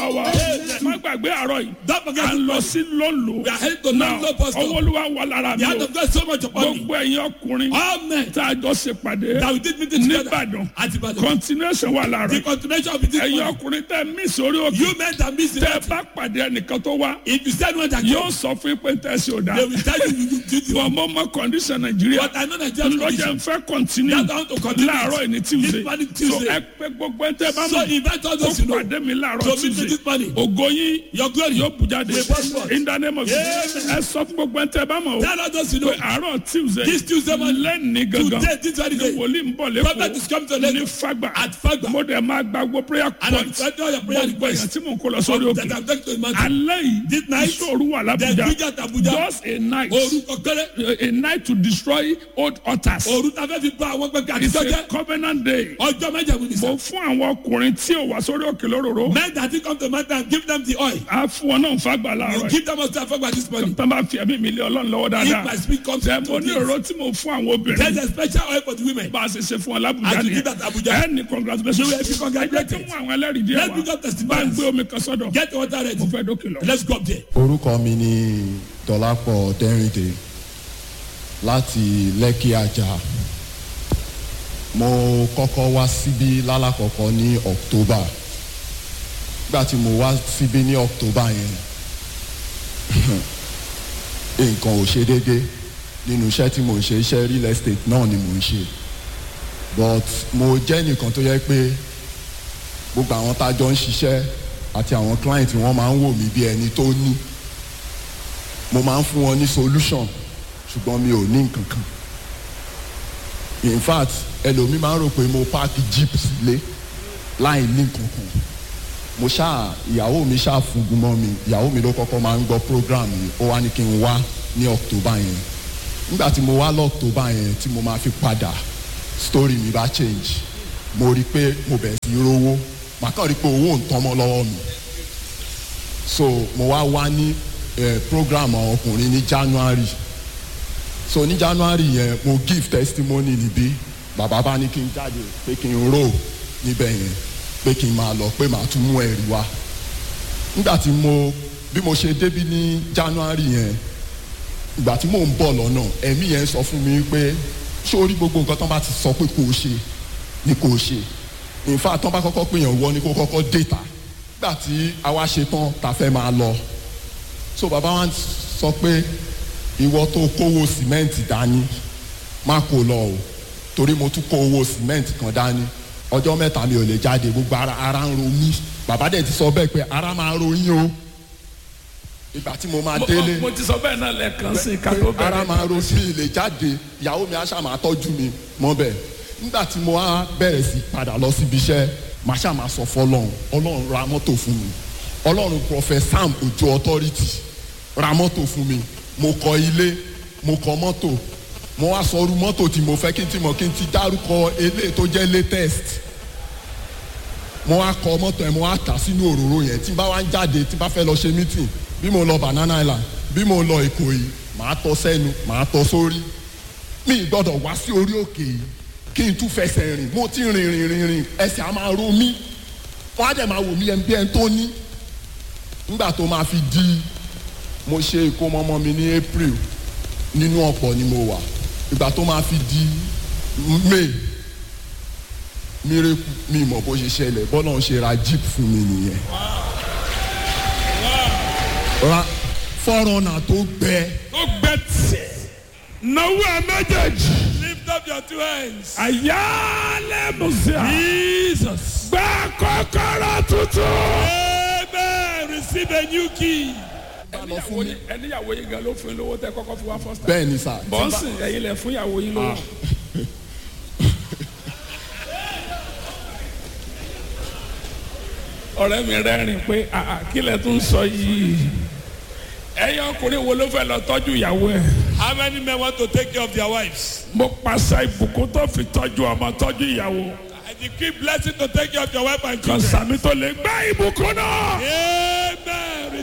olúwa wa má gbàgbé àárọ̀ yìí Don't forget à ń lọ this sí lọ́nlọ́ We are heading to náà London, Pastor. ọwọ́ olúwa wà lára mi The hand o of God so much upon me. gbogbo ẹ̀yin ọkùnrin All men tá a jọ ṣe pàdé that we did meeting together nìbàdàn at Ibadan. continuation wà lára The continuation of this ẹ̀yin morning. ọkùnrin tẹ́ mí sórí òkè You men that miss the tẹ́ meeting. bá pàdé ẹnìkan tó wá If you said one that yóò come, sọ fún pé tẹ̀sí ò dá they will tell you you you do the wọ́n mọ́ mọ́ condition nàìjíríà But I know Nigerian lọ́jà condition. ń fẹ́ continue That's how to continue. láàárọ̀ yìí ní tuesday This morning, so Tuesday. ẹ pé gbogbo ẹ tẹ́ bá So mọ̀ invite all kó those you know. pàdé mi láàárọ̀ To meet me tuesday this morning. ògo yín Your glory. yóò bù jáde Will burst forth. in the name of Amen. Jesus ẹ sọ fún gbogbo ẹ tẹ́ bá mọ̀ o Tell all those you know. pé àárọ̀ tuesday This Tuesday morning. lẹ́ni gangan Today, this very ni day. wòlíì ń bọ̀ Prophet is coming to lẹ́kọ̀ọ́ Lagos. ní fagba At Fagba. mo dẹ̀ máa gba gbogbo prayer And I'm point sending all your prayer gbogbo èèyàn requests. tí mò ń kó lọ sórí òkè That I'm taking to the mountain. alẹ́ This yìí night, ìṣòro wà The lábújá big at Abuja. just a night Orúkọ kéré. a night to destroy old altars Òru ta fẹ́ fi bá àwọn pẹ̀lú it's àtijọ́ a jẹ́. covenant day Ọjọ́ méje wí ni mo sẹ́. fún àwọn ọkùnrin tí ò wá sórí òkè lóróró Men that did come to the mountain give them the oil. á fún wọn náà fagbà You láàárọ̀ yìí give them also afagba this morning. tó bá fi ẹ̀mí mi lé ọlọ́run lọ́wọ́ If dáadáa my spirit comes ṣe to mo ní this. ọ̀rọ̀ tí mo fún àwọn obìnrin There's a special oil for the women. bá a ṣe ṣe fún ọ lábùjá I should nìyẹn give that Abuja. ẹ ní congratulations You will be congratulated. ẹ jẹ́ kí mú àwọn ẹlẹ́rìí díẹ̀ Let me wá just testify. bá ń gbé omi kan sọ́dọ̀ Get the water mo ready. fẹ́ dókè lọ. Let's go up there. orúkọ mi ni dọlápọ̀ dẹ́rìndé láti lẹ́kì àjà mo kọ́kọ́ wá síbí lálàkọ́kọ́ ní october nígbà tí mo wá síbí ní october yẹn nǹkan ò ṣe déédé nínú iṣẹ́ tí mo ń ṣe iṣẹ́ real estate náà ni mo ń ṣe but mo jẹ́ nìkan tó yẹ pé gbogbo àwọn tá a jọ ń ṣiṣẹ́ àti àwọn client wọn máa ń wò mí bí ẹni tó ní mo máa ń fún wọn ní solution ṣùgbọ́n mi ò ní nǹkan kan in fact ẹlòmíì máa ń rò pé mo páàkì jeep sílé láì ní nǹkan kan mo ṣáà ìyàwó mi ṣáà fúngun mọ́ mi ìyàwó mi ló kọ́kọ́ máa ń gbọ́ program yìí ó wá ní kí n wá ní october yẹn nígbà tí mo wá lọ october yẹn tí mo máa fi padà story mi bá change mo rí i pé mo bẹ̀rẹ̀ sí í rówó màá kàn rí i pé owó ń tán mọ́ lọ́wọ́ mi so mo wá wá ní eh, program àwọn ọkùnrin ní january so ní january yẹn mo give testimony níbí bàbá bá ní kí n jáde pé kí n rò níbẹ̀ yẹn pé kí n máa lọ pé màá tún mú ẹ̀rí wá nígbà tí mo bí mo ṣe débí ní january yẹn ìgbà tí mò ń bọ̀ lọ́nà ẹ̀mí yẹn sọ fún mi pé sórí gbogbo nǹkan tán bá ti sọ pé kò ṣe ni kò ṣe in fact tán bá kọ́kọ́ pèèyàn wọ ni kó kọ́kọ́ déta nígbà tí àwa ṣe tán ta fẹ́ máa lọ so bàbá wa sọ pé ìwọ tó kówó sìmẹ́ǹtì dání má kó lọ o torí mo tún kó owó sìmẹ́ǹtì kan dání ọjọ́ mẹ́ta mi ò lè jáde gbogbo ara ara ń ro mí bàbá dẹ̀ ti sọ bẹ́ẹ̀ pé ara máa ro yín o ìgbà tí mo máa Mo- délé mo ti sọ bẹ́ẹ̀ náà lẹ́ẹ̀kan sí ká tó pé ara bẹ̀rẹ̀ máa ro sí ilé jáde ìyàwó mi aṣá máa tọ́jú mi mọ́ bẹ́ẹ̀ nígbà tí mo wá bẹ̀rẹ̀ sí padà lọ síbi iṣẹ́ màá ṣá máa sọ fọlọ́run ọlọ́run ra mọ́tò fún mi ọlọ́run prophet sam ojú authority ra mọ́tò fún mi mo kọ ilé mo kọ mọ́tò mo wá sọ irú mọ́tò tí mo fẹ́ kí n ti mọ̀ kí n ti dárúkọ eléyìí tó jẹ́ latest mo wá kọ mọ́tò ẹ̀ mo wá tà sínú òróró yẹn tí n bá wá ń jáde tí n bá fẹ́ lọ ṣe meeting bí mo lọ banana island bí mo lọ èkó yìí màá tọ sẹ́nu màá tọ sórí mi ì gbọ́dọ̀ wá sí orí òkè yìí kí n tún fẹsẹ̀ rìn mo ti rìn rìn rìn rìn ẹsẹ̀ á máa ro mí wọ́n á dẹ̀ máa wò mí ẹni bí ẹni tó ní nígbà tó máa fi di mo ṣe ìkómọmọ mi ní april nínú ọ̀pọ̀ ni mo wà ìgbà tó máa fi di may mírèkù mi mọ̀ bó ṣe ṣẹlẹ̀ bọ́lá ń ṣe ra jeep fún mi nìyẹn ra fọ́rọ̀nà tó gbẹ ó gbẹ tiẹ̀ náwó ẹ méjèèjì Lift up your two hands. àyálẹ̀ mùsíà Jesus. gbẹ kọ́kọ́rọ́ tuntun. Amen. Receive a new key. ẹníyàwó yín ẹníyàwó yín gan ló fún yín lówó tẹ kọ́kọ́ fi wá first time. bẹ́ẹ̀ ni sà bọ́ǹsì ẹ̀yin lẹ̀ fún ìyàwó yín lówó. ọ̀rẹ́ mi rẹ́rìn pé àà kí lẹ tún sọ yìí ẹ̀yin ọkùnrin wo ló fẹ́ lọ tọ́jú ìyàwó ẹ̀. How many men want to take care of their wives? mo pàṣẹ ìbùkún tó fi tọ́jú ọmọ tọ́jú ìyàwó I decree blessing to take care of your wife and kan children. sàmì tó lè gbá ìbùkún náà. Amen.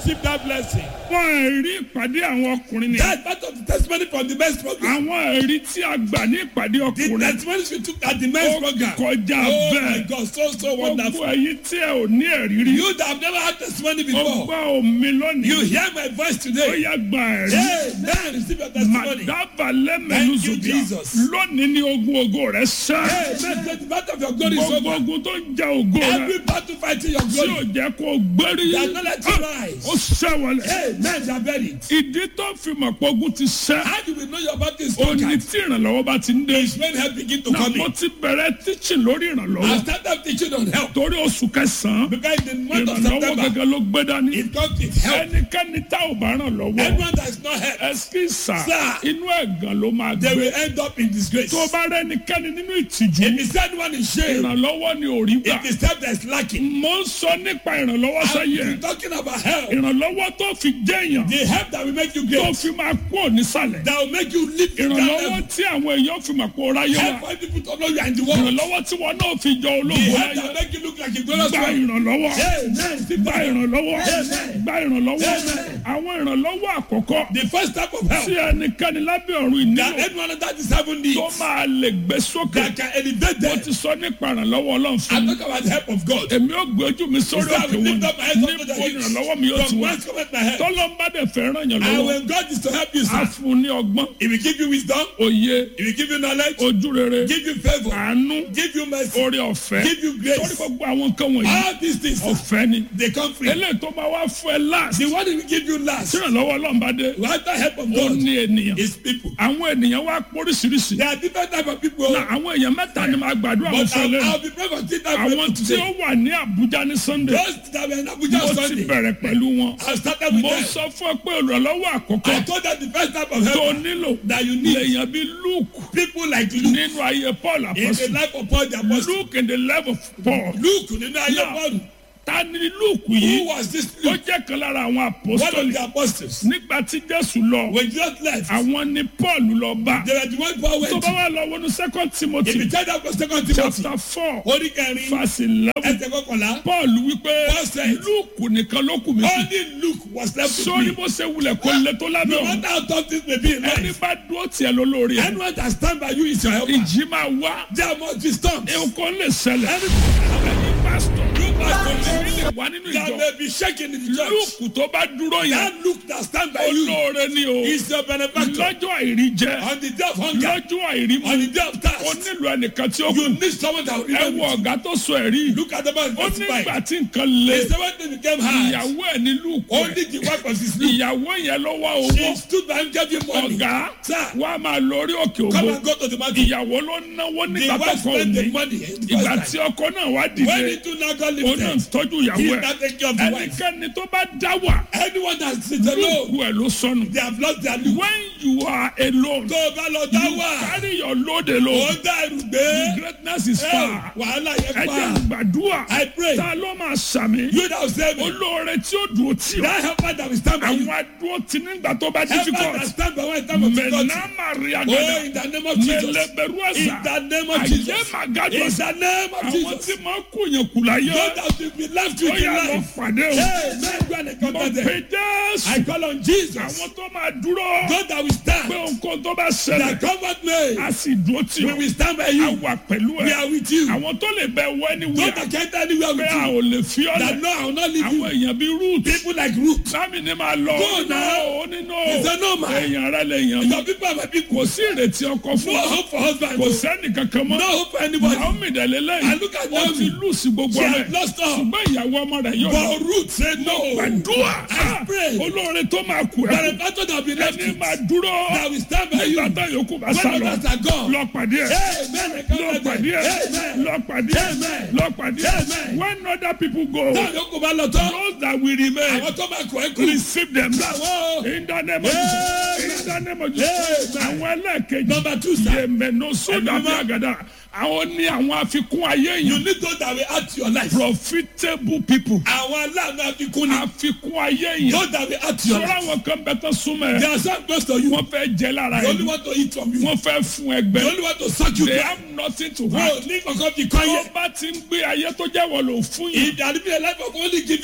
receive that blessing. wọ́n rí ìpàdé àwọn ọkùnrin ni. That's part of the testimony from the men's program. àwọn ẹ̀rí tí a gbà ní ìpàdé The ọkùnrin. testimonies we took at the men's ó program. kọjá Oh my bẹ́ẹ̀. God, so so gbogbo wonderful. ẹ̀yin tí ẹ ò ní ẹ̀rí rí. You that have never had testimony ó before, gbọ́ omi lónìí. you hear my voice ó today. yá gba ẹ̀rí. Hey, man, receive your testimony. Màdàbà lẹ́mẹ̀lú Thank you, zùbíà. Jesus. Lónìí ni ogun ògo rẹ̀ sẹ́. Hey, man, the battle of your glory is Gbogbo over. ogun tó ń ja ògo rẹ̀. Every battle fighting your Tí ò glory. jẹ́ kó gbérí. They are not let you rise. Ó sẹ́wọ̀lẹ̀. Hey, man, they are buried. Ìdí tó fi mọ̀ pé ogun ti sẹ́. How do we know your battle is Ó ní conquered? tí ìrànlọ́wọ́ bá ti ń dé. It's when help begin to Náà come mo in. ti bẹ̀rẹ̀ tíṣì lórí I ìrànlọ́wọ́. started teaching on help. Torí oṣù kẹsàn-án. Because in the month of Ìrànlọ́wọ́ September, gẹ́gẹ́ ló gbé dání. it comes with help. Ẹnikẹ́ni tá ò bá ràn lọ́wọ́. Everyone that is not help, Ẹsikísà Sir. inú ẹ̀gàn ló máa they gbé. will end up in disgrace. Tó bá rẹ́ ẹnikẹ́ni nínú ìtìjú. If is anyone in shame, Ìrànlọ́wọ́ ni ò rí gbà. it is help that is lacking. Mo ń sọ nípa ìrànlọ́wọ́ sáyé. I'm talking about help. Ìrànlọ́wọ́ tó fi jẹ́yàn. The help that will make you Tó great. fi máa kú ònísàlẹ̀. That will make you live in that Ìrànlọ́wọ́ level. tí àwọn èèyàn fi mọ̀ pé ó ráyé Help wa. for people to know you are in the world. Ìrànlọ́wọ́ tí wọn náà fi jọ The ológun help láyé. that make you look like a glorious Gba man. ìrànlọ́wọ́. Amen. Gba ìrànlọ́wọ́. Amen. Gba ìrànlọ́wọ́. Amen. Àwọn ìrànlọ́wọ́ àkọ́kọ́. The first type of help Tí ẹnikẹ́ni lábẹ́ ọ̀run that ìnílò anyone that is having needs tó máa lè gbé sókè. that can elevate Mo them. ti sọ nípa ìrànlọ́wọ́ Ọlọ́run fún I mi. talk about the help of God. Èmi ò gbé ojú mi sórí So I òkè will wọn. lift up my hands unto the Níbo hills. ìrànlọ́wọ́ mi yóò ti From wá? whence cometh my help? Tọ́lọ́mbà dẹ̀ fẹ́ ràn yàn And lọ́wọ́. when God is to help you, A sir, fún un ní ọgbọ́n, He will give you wisdom, òye, He will give you knowledge, ojú rere, give you favor, àánú, give you mercy, orí ọ̀fẹ́. give you Torí grace. gbogbo àwọn nǹkan wọ̀nyí, All these things, sir, ọ̀fẹ́ ni. they come free. Eléyìí tó máa wá fún ẹ láàsì. The one He will give you last, Tí ìrànlọ́wọ́ Ọlọ́mbà dé, without the help of ó God, ní ènìyàn. is people. Àwọn ènìyàn wá póríṣiríṣi. There are different types of people, Na àwọn èèyàn mẹ́ta ni màá gbàdúrà wọn but fún ẹ I'll, lẹ́nu. I'll be praying for three types of Àwọn people tí ó today. wà ní Àbújá ní Sunday, Those that were in Abuja mo on ti Sunday, bẹ̀rẹ̀ pẹ̀lú wọn. I started with Mo them. sọ fún ẹ pé ìrànlọ́wọ́ I àkọ́kọ́ told them the first type of tó help nílò that you need lèèyàn bíi Luke people like Luke nínú ayé Paul in the apọ́sù. life of Paul the apostle. Luke in the life of Paul. Luke nínú ayé Now, Paul. Ta ni Luke Who yìí? was this Ó Luke? jẹ́ kan lára àwọn One of apostoli. the apostles. Nígbà tí Jésù lọ, When Jesus left, àwọn ni Paul lọ bá. they were the one Paul Tó went bá to. wà lọ wọnú second If you Timothy tell that for second Timothy, chapter four orí kẹrin, verse eleven. ẹsẹ̀ kọkànlá, Paul wípé Paul said, Luke nìkan ló kù mí sí. only Luke was left with Sórí me. bó ṣe wulẹ̀ kó lé tó lábẹ́ No òun. matter how tough things may be in Ẹni life, bá dúró tiẹ̀ lọ lórí ẹ̀. anyone that stand by you is your helper. Ìjì máa wá. There must be storms. Nǹkan lè ṣẹlẹ̀. Any Ẹni pásítọ̀. Luke pastor Èmi lè wá nínú that ìjọ. may be shaking in the church. Luke tó bá dúró yẹn. That Luke that stand by you Olóore ni o. is your benefactor. Lọ́jọ́ àìrí jẹ. On the day of hunger, Lọ́jọ́ àìrí on mu. the day of O thirst, nílò ẹnìkan tí ó you kù. need someone that will Ẹ remember wo you. ọ̀gá tó sọ ẹ̀rí. Look at the man Ó testified. nígbà tí nǹkan le. The seventh day became hard. Ìyàwó ẹ̀ ní Luke. Only the wife of his Luke. Ìyàwó yẹn ló wá She owó. stood by him, gave him money. Ọ̀gá Sir, wa máa lọ orí òkè come ògo. and go to the mountain. Ìyàwó ló náwó The nígbà tó wife kọ spent the òní. money. the Ìgbà first tí time. ọkọ náà wá When dìde. the two now got Ó náà ń lifted, tọ́jú he ìyàwó ẹ̀. now take care of the wife. Ẹnikẹ́ni tó bá dá wà. Anyone that sits alone, Lúùkù ẹ̀ ló sọnù. they have lost their Luke. When you are alone, Tó o bá lọ dá you wà, carry your load ó alone. ń dá ẹrù gbé. Greatness is Ẹ, far. Wàhálà yẹn Ẹ jẹ́ pa. gbàdúrà. I pray. Ta ló máa sàmì? You that will save me. Olóore tí ó dùn ó tì ọ́. That helper that will stand by you. Àwọn adúró ti nígbà tó bá Helper that difficult. stand by one time of difficulty. Mẹ̀nà Màríà Oh, gàdá. in the name of Jesus. Mẹ̀lẹ̀bẹ̀rù In ẹ̀sà. the name of Àyè Jesus. màgàdọ̀ In ẹ̀sà. the name of Àwọn Jesus. tí máa kú yẹn kù láyé. God that will be left Ó with in yà lọ life. pàdé o. Hey, man, go and Mo encounter them. pe Jésù. I call on Jesus. Àwọn tó máa dúró. God that will Pé stand. nǹkan tó bá That ṣẹlẹ̀. comfort me. A sì dúró tì We ọ́. will stand by A you. wà pẹ̀lú We ẹ̀. are with you. Àwọn tó lè bẹ wọ ẹni God wíyà. that can't anywhere Pé with a you. ò lè fi ọ́ That lẹ̀. no, I will not leave Àwọn you. èèyàn bíi Ruth. People like Ruth. Sámi ni máa lọ. Go now. Ó nínú He said, no, man. èèyàn rẹ lè yàn mí. Your people are my people. Kò sí ìrètí ọkọ fún No ọ. hope for husband. Kò No sẹ́ni kankan mọ́. hope for anybody. Naomi dẹ̀lélẹ́ I look at Ó ti Naomi. lùsì gbogbo She rẹ̀. has lost all. Ṣùgbọ́n ìyàwó ọmọ rẹ̀ yóò lọ. But Ruth said no. Gbàdúrà. I pray. Olóore tó máa kú ẹ̀. Benefactor that will be left Ẹni with. máa dúró. That will stand by you. Nígbà tá yòókù bá When sá lọ. others are gone. Lọ pàdé ẹ̀. Amen. Lọ pàdé ẹ̀. Amen. Lọ pàdé ẹ̀. Amen. Lọ pàdé ẹ̀. Amen. When other people go, Táwọn yòókù bá lọ tán. those that will remain, Àwọn tó máa kọ̀ ẹ́ kú. receive them. Àwọn. In the name of Jesus. In the name of Jesus. Amen. Àwọn ẹlẹ́ẹ̀kejì. Number two, sir. Yèmẹ̀nù sódà bí Ẹ̀mí mímọ́. àgàdà. Àwọn ní àwọn àfikún ayé You yìí. need those that will add to your life. Profitable people. Àwọn aláàánú àfikún ni. Àfikún ayé yìí. Those that will add to your Sọ́ra life. àwọn kan bẹ tán súnmọ́ They ẹ̀. are so close to you. Wọ́n fẹ́ jẹ lára They only ẹ̀. want to eat from you. Wọ́n fẹ́ fún They ẹgbẹ́. only want to suck you They dry. have nothing to Wọ́n hide. ò ní kankan fi kọ́ Tó yẹ. bá ti ń gbé ayé tó jẹ́ wọ́n lò fún yìí. Ìdàrí bí a life of only Kò giving giving sẹ́ni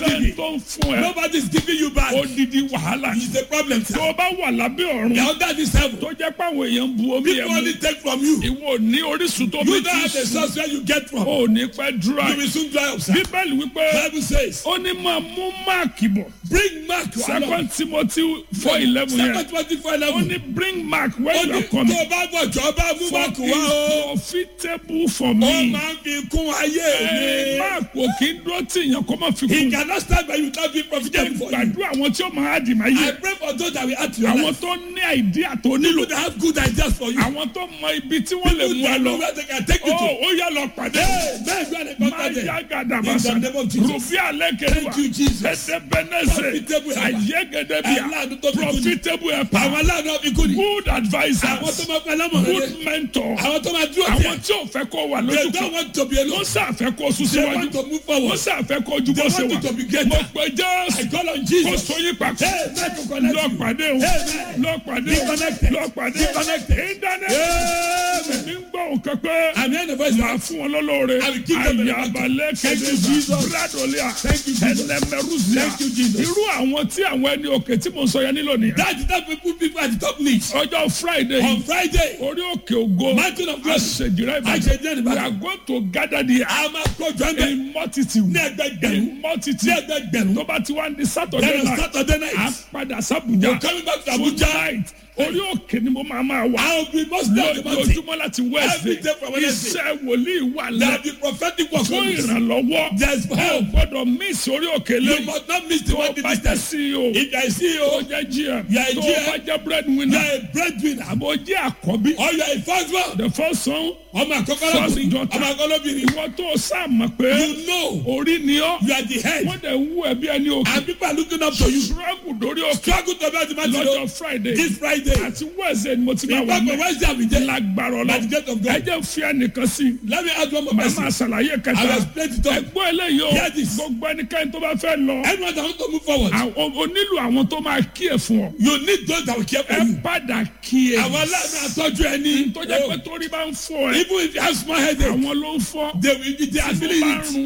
sẹ́ni tó ń fún ẹ Nobody is giving you back. odidi wàhálà It's a problem, sir. tó o bá wà lábẹ́ ọ̀run The under this heaven. tó jẹ́ pé àwọn èèyàn ń bu omi ẹ̀ People mu only take from you. ìwọ ní orísun tó bí You ti don't have the sùn source where you get from. ó ní pẹ́ dúrà You will soon dry up, sir. bíbélì wípé Bible says, ó ní máa mú máàkì bọ̀ bring Mark to our Lord. second timothy four eleven yẹn Second Timothy four ó eleven. ní bring mark when Ó you ní are coming tó o bá bọ̀ jọ bá mú for Mark it wá o. is profitable for Ó me. máa ń fi kún ayé Ẹ, mi. mark ò kí ń dúró tí èèyàn kọ́ máa fi He kún cannot stand by you not be jẹ́ profitable for you. gbàdúrà àwọn tí ó máa dì máa I yẹ pray for those that will add to your àwọn life. tó ní àìdíà tó nílò People that have good ideas for you. àwọn tó mọ ibi tí wọ́n lè People mú ẹ that know lọ where they can take you ó to. ó yẹ lọ pàdé Hey, man, you are the máa contact yá them. gàdàbàsà In the name of Jesus. rùbí alẹ́ kẹrìwà Thank you, Jesus. ẹsẹ̀bẹ̀nẹsẹ̀ Profitable helper. ayégedebíà Aláàánú tó fi kú ni. profitable helper Àwọn aláàánú ọ̀bí kú ni. good Àwọn tó advisers máa fẹ́ lámọ̀ rẹ̀. good mentor Àwọn tó máa dúró àwọn tiẹ̀. tí ò fẹ́ kó wà They lójú don't kan want to be wọ́n alone. sàfẹ́ kó sún They síwájú want to move wọ́n forward. sàfẹ́ kó ju bó They ṣe want wà you to be greater. mo pe jésù I call on kó Jesus. sóyún papọ̀ Hey, man, to connect lọ you. pàdé o Amen. lọ pàdé Be o connected. lọ pàdé Be connected. ìdáná Amen. mi ń gbọ́ nǹkan pé I'm hearing the voice máa now. fún wọn lọ́lọ́ọ̀rẹ́ I will give them the ayabalẹ̀ Thank you, kẹ́dẹ́ Jesus. bradolia Thank you, Jesus. ẹlẹ́mẹrúzia Thank you, Jesus. irú àwọn tí àwọn ẹni òkè tí mo sọ yẹn nílò nìyẹn That is that people people at the top needs. ọjọ́ friday On Friday, orí òkè ògo Mountain of Glory. àṣejìrẹ́ Àṣejìrẹ́ ìbàdàn Ìbàdàn. we are going to gather there a máa kó jọ́ńdẹ̀ in multitude ní ẹgbẹgbẹ̀rún. in Ní multitude ẹgbẹgbẹ̀rún. tó bá ti wá ní saturday Then on night Saturday a night, padà sábùjá you're coming back to fún Abuja. night orí òkè ni mo máa máa wà I will be most of the mountain. lójoojúmọ́ láti Every day wednesday from Wednesday. iṣẹ́ wòlíì wà There lẹ́ will be prophetic work fún on this. ìrànlọ́wọ́ There's ẹ ò help. gbọ́dọ̀ miss orí òkè You lẹ́yìn must not miss the tó one bá jẹ́ distance. ceo If you are a tó CEO, jẹ́ gm You are a tó GM. bá jẹ́ you breadwinner are a breadwinner, àbò jẹ́ àkọ́bí or you are a first one. the first son Ọmọ àkọ́kọ́ First lọ́kùnrin, daughter. ọmọ àkọ́kọ́ lóbìnrin. ìwọ tó sáàmà pé You know orí ni ọ́ you are the head. wọ́n dẹ̀ wú ẹbí ẹni òkè And people are looking up to you. struggle dórí òkè Struggle to be at the mountain. lọ́jọ́ friday This Friday. àti wednesday ni mo ti máa In wà fact, on mẹ́ Wednesday, I will there. lágbára By the gate of ọlọ́ God. ẹ jẹ́ fi ẹnìkan sí i Let me add one more màá person. máa ṣàlàyé I will kẹta explain it all. ẹgbọ́n eléyìí o Hear this. gbogbo ẹnikẹ́ni tó bá fẹ́ lọ Anyone that wants to move forward, àwọn- o nílò àwọn tó máa kí ẹ fún ọ you need those that will care for ẹ you. padà kí ẹ Àwọn aláàánú àtọ́jú ẹni. tó jẹ́ pé torí bá ń fọ́ ẹ Even if you have small headache, àwọn ló ń fọ́ they will be they are tó feeling bá ń it. rún